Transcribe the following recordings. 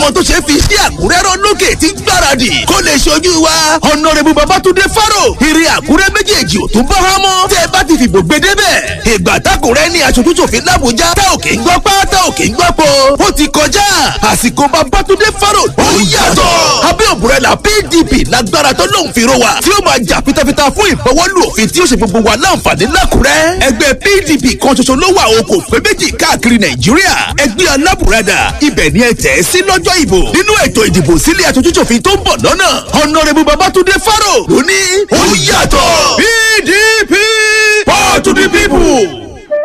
àwọn tó ṣe fi sí àkúrẹ́ rán lókè tí gbáradì kó lè ṣojú wa ọ̀nàrẹ́bù babatunde faro ìrì àkúrẹ́ méjèèjì ò tún bọ́ hán mọ́ tẹ́ ẹ bá ti fìbò gbé débẹ̀ ìgbà tákùrẹ́ ní aṣojú ṣòfin làbújá tá ò kì í gbọ́ pá tá ò kì í gbọ́ po ó ti kọjá àsìkò babatunde faro ó yàtọ̀ abẹ́ òbúrẹ́là pdp lágbára tó lóun fi ro wa tí ó máa jà fitafita fún ìfọwọ́lù òfin tí ó ṣe gbogbo wa láǹfààní lákùrẹ́ ẹgbẹ́ pdp kan ṣoṣo ló wà o kò pé méjì káàkiri nàìjíríà ẹgbẹ́ alábùradà ibẹ̀ ni ẹ tẹ̀ sí lọ́jọ́ ìbò nínú ètò ìdìbò sílé aṣojúṣòfin tó ń bọ̀ lọ́nà ọ̀nàrẹ́bù babatunde faro ló ní ó yàtọ̀ pdp power to the people.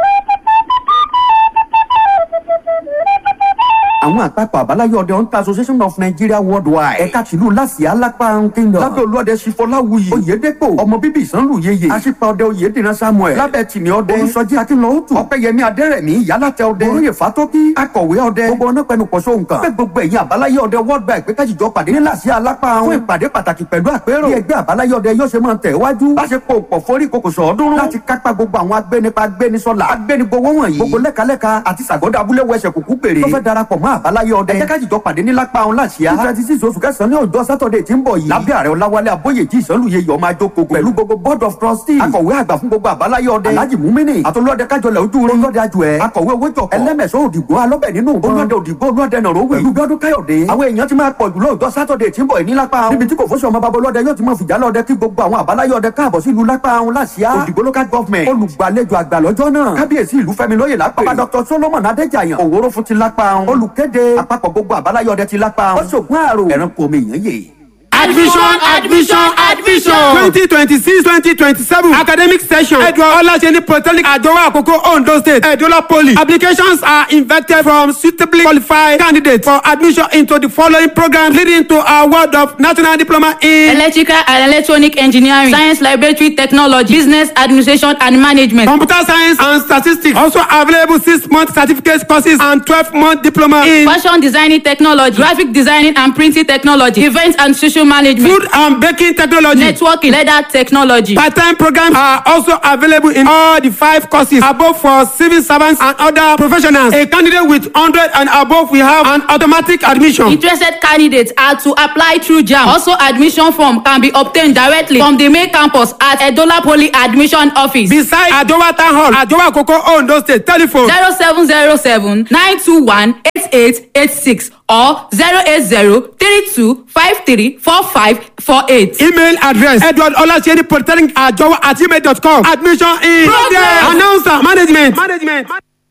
àwọn àpapọ̀ àbáláyé ọdẹ hunter association of nigeria worldwide ẹ̀ka tìlú lásìá lápá kingdom lábẹ́ olúọdẹ sífọláwuyì oyèdèpò ọmọ bíbí ìsánlù yeye aṣípa ọdẹ oyèdìran samuel lábẹ́ tìmí ọdẹ olùsọjí akínlọ́ọ̀tù ọ̀pẹ̀yẹmí adẹ́rẹ̀mí yálàtẹ ọdẹ olóyè fatókí akọ̀wé ọdẹ gbogbo ọ̀nà pẹ̀lú pọ̀ṣọ́ nǹkan bẹ́ẹ̀ gbogbo ẹ̀yin àbáláyé ọdẹ worldwide pé kájíjọ pàdé ní lásìá lápá fún ìpàdé pàtàkì pẹ̀lú àpérò bí ẹgbẹ́ àbáláyé ọdẹ yóò ṣe máa tẹ̀ wájú láṣepọ̀ pọ̀ forí kokòsò ọdún láti kápá gbogbo àwọn agbẹnipa agbẹnisọlá agbẹnigbowó wọ̀nyí gbogbo lẹ́kalẹ́ka àti sàgọ́dọ̀ abúlé wẹsẹ̀ kúkú péré tó fẹ́ darapọ̀ mọ́ àbáláyé ọdẹ. ẹ jẹ́ ká jìjọ pàdé ní lápá ọ̀hún láṣìá. twenty six oṣù kẹsàn-án ní ọjọ́ sátọ̀dẹ̀ tí ń bọ̀ yìí. lábẹ́ ààrẹ ọláwálé abóyèjì ìsọ̀lùyẹ yọ̀ máa jókòó pẹ̀lú gbogbo board of trustees. akọ̀wé àgbà fún gbogbo àbáláyé ọdẹ. alhaji mumini àtolódẹ kájọlẹ̀ ojú rẹ. olódẹ àjọ ẹ. akọ̀wé owó jọ̀kọ̀. ẹlẹ́mẹ̀sọ́ òdìgbò alọ́bẹ̀ nínú. olódẹ òdìgbò olódẹ nàró wẹ̀. pẹ̀lú gbọdún káyọ̀dé. àwọn èèyàn ti máa pọ̀ jù lọ́jọ́ sátọ̀dẹ̀ tí ń bọ̀ yìí ní lápá ọ̀hún. níbi tí kò fóṣù ọmọ babolódẹ yóò ti máa fìjà lọ́dẹ kí gbogbo àwọn àbáláyé ọdẹ káàbọ̀ sí ìlú lápá ọ̀hún láṣìá. òdìgbò local government. olùgbàlejò àgbà lọ́jọ́ náà. kábíyèsí ìlú fẹ́mi lóye lápá. bàbá dr solomon adéjàyàn. òwòrò fún ti lápá ọ̀hún. olùkéde àpapọ̀ gbogbo àbáláyé ọdẹ ti lápá ọ̀hún. ó ṣògùn àrò ẹranko omi èèyàn yè. admission admission admission. twenty twenty six twenty twenty seven academic session edward olaseni polytechnic adowa akoko ondo state edola poly applications are invited from suitably qualified candidates for admission into the following programs leading to a world of national diploma in electrical and electronic engineering science laboratory technology business administration and management. computer science and statistics also available six month certificate courses and twelve month diploma in fashion designing technology graphic designing and printing technology event and social management food and baking technology. networking leather technology. Part-time programs are also available in all the five courses above for civil servants and other professionals. A candidate with 100 and above will have an automatic admission. interested candidates are to apply through jam also admission form can be obtained directly from the main campus at edola poly admission office Beside Adowa Town Hall, Adowa Koko Ondo State, telephone zero seven zero seven nine two one eight eight eight six or zero eight zero three two five three four five four eight. email address edward olaseni polytechnic ajowa at gmail dot com admission in Progress. announcer management. management.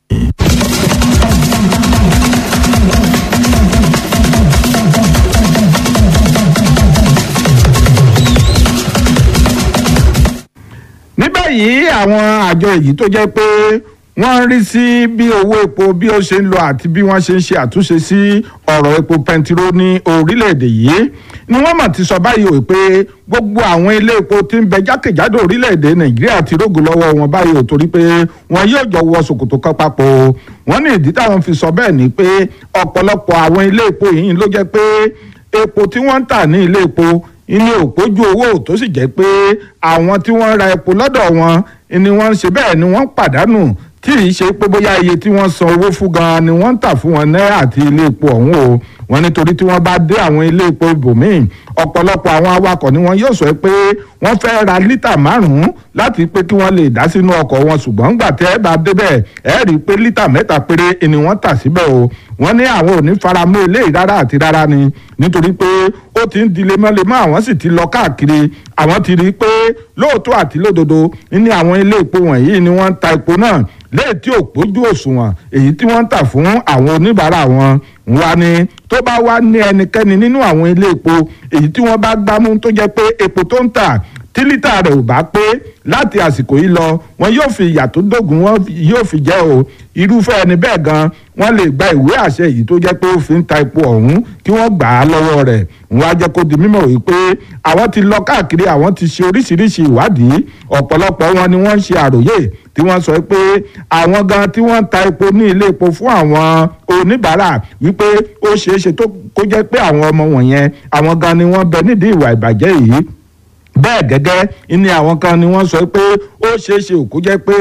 ní báyìí àwọn àjọ èyí tó jẹ́ pé wọ́n ń rí sí bí owó epo bí ó ṣe ń lọ àti bí wọ́n ṣe ń ṣe àtúnṣe sí ọ̀rọ̀ epo pẹntiró ní orílẹ̀-èdè yìí ni wọ́n mọ̀ ti sọ báyìí o pé gbogbo àwọn ilé epo tí ń bẹ jákèjádò orílẹ̀-èdè nàìjíríà ti rógò lọ́wọ́ wọn báyìí o torí pé wọn yóò jọ wọ ṣòkòtò kan papọ̀ o wọ́n ní ìdí táwọn fi sọ bẹ́ẹ̀ ni pé ọ̀pọ̀lọpọ̀ àwọn ilé epo yìí ló jẹ́ pé epo tí wọ́n ń tà ní ilé epo ilé òpójú owó tó sì jẹ́ pé àwọn tí wọ́n ra epo lọ́dọ̀ wọn ni wọ́n ń ṣe bẹ́ẹ̀ ni wọ́n ń pàdánù tí ì ṣe pé bóyá iye tí wọ́n san owó fún gan-an ni wọ́n ń tà fún wọn náírà àti ilé epo ọ̀hún o wọ́n nítorí tí wọ́n bá dé àwọn ilé epo ibòmíì ọ̀pọ̀lọpọ̀ àwọn awakọ̀ ni wọ́n yóò sọ pé wọ́n fẹ́ ra lítà márùn-ún láti pé kí wọ́n lè dá sínú ọkọ̀ wọn ṣùgbọ́n gbà tẹ́ ẹ bá débẹ̀ ẹ rí i pé lítà mẹ́ta péré ni wọ́n tà síbẹ̀ o wọ́n ní àwọn ò ní faramọ́ eléyìí rárá àti rárá ni nítorí pé ó ti ń di lemọ́lemọ́ àwọn sì ti lọ káàkiri àwọn ti rí i pé lóòótọ́ àti lódodo ní àwọn ilé epo wọ̀nyí ni wọ́n ń ta epo náà léè tí ò pójú òṣùwọ̀n èyí tí wọ́n ń tà fún àwọn oníbàárà wọn wá ní tó bá wá ní ẹnikẹ́ni nínú àwọn ilé epo èyí tí wọ́n bá gbámú tó jẹ́ pé epo tó ń tà tí lítà rẹ̀ ò bá pé láti àsìkò yìí lọ wọn yóò fi ìyà tó dógùn wọn yóò fi jẹ́ o irúfẹ́ ẹni bẹ́ẹ̀ gan wọ́n lè gba ìwé àṣẹ yìí tó jẹ́ pé ó fi ń ta epo ọ̀hún kí wọ́n gbà á lọ́wọ́ rẹ̀ wọ́n á jẹ́ kó di mímọ̀ wípé àwọn ti lọ káàkiri àwọn ti ṣe oríṣiríṣi ìwádìí ọ̀pọ̀lọpọ̀ wọn ni wọ́n ń ṣe àròyé tí wọ́n sọ pé àwọn gan tí wọ́n ń ta epo ní ilé epo fún àwọn oníbàárà wípé ó ṣeé ṣe tó kó jẹ́ pé àwọn ọmọ wọ̀nyẹn àwọn gan ni wọ́n bẹ nídìí ìwà ìbàjẹ́ yìí bẹ́ẹ̀ gẹ́gẹ́ ni àwọn kan ni wọ́n sọ pé ó ṣeé ṣe òkú jẹ́ pé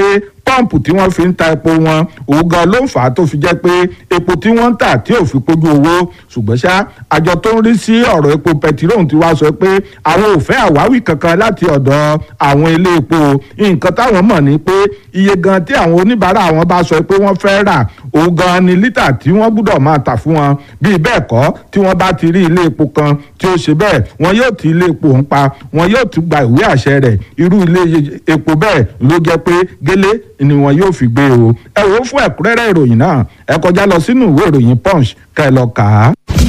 pọ́ǹpù tí wọ́n fi ń ta epo wọn òun gan ló ń fà á tó fi jẹ́ pé epo tí wọ́n ń tà tí ò fi pójú owó ṣùgbọ́n ṣá àjọ tó ń rí sí ọ̀rọ̀ epo pẹtirọ́ọ̀n ti wá sọ pé àwọn ò fẹ́ àwáwí kankan láti ọ̀dọ̀ àwọn ilé epo nǹkan táwọn mọ̀ ni pé iye gan tí àwọn oníbàárà àwọn bá sọ pé wọ́n fẹ́ rà òun gan ni lítà tí wọ́n gbúdọ̀ máa tà fún wọn bíi bẹ́ẹ̀ kọ́ tí wọ́n bá ti rí ilé epo kan tí ó ṣe bẹ́ẹ̀ wọn yóò ti ilé epo ń pa wọn yóò tún gba ìwé àṣẹ rẹ̀ irú ilé epo bẹ́ẹ̀ ló jẹ́ pé gélé ni wọn yóò fi gbé o ẹ wò ó fún ẹ̀kúnrẹ́rẹ́ ìròyìn náà ẹ kọjá lọ sínú ìwé ìròyìn punch kẹ́ ẹ lọ kà á.